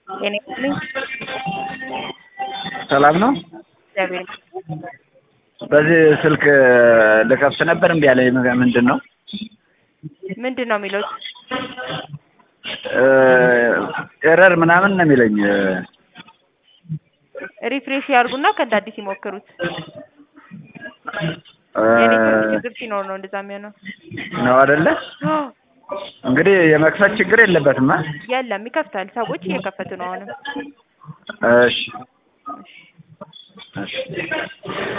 ጤና ይስጥልኝ። ሰላም ነው። እግዚአብሔር ይመስገን። በዚህ ስልክ ልከፍት ነበር እምቢ አለኝ። ምንድን ነው ምንድን ነው የሚሉት? ኤረር ምናምን ነው የሚለኝ። ሪፍሬሽ ያርጉና ከእንደ አዲስ ይሞክሩት። የኔትወርክ ችግር ሲኖር ነው እንደዛ የሚሆነው። ነው አይደለ? እንግዲህ የመክፈት ችግር የለበትም። አ? የለም ይከፍታል። ሰዎች እየከፈቱ ነው አሁንም። እሺ እሺ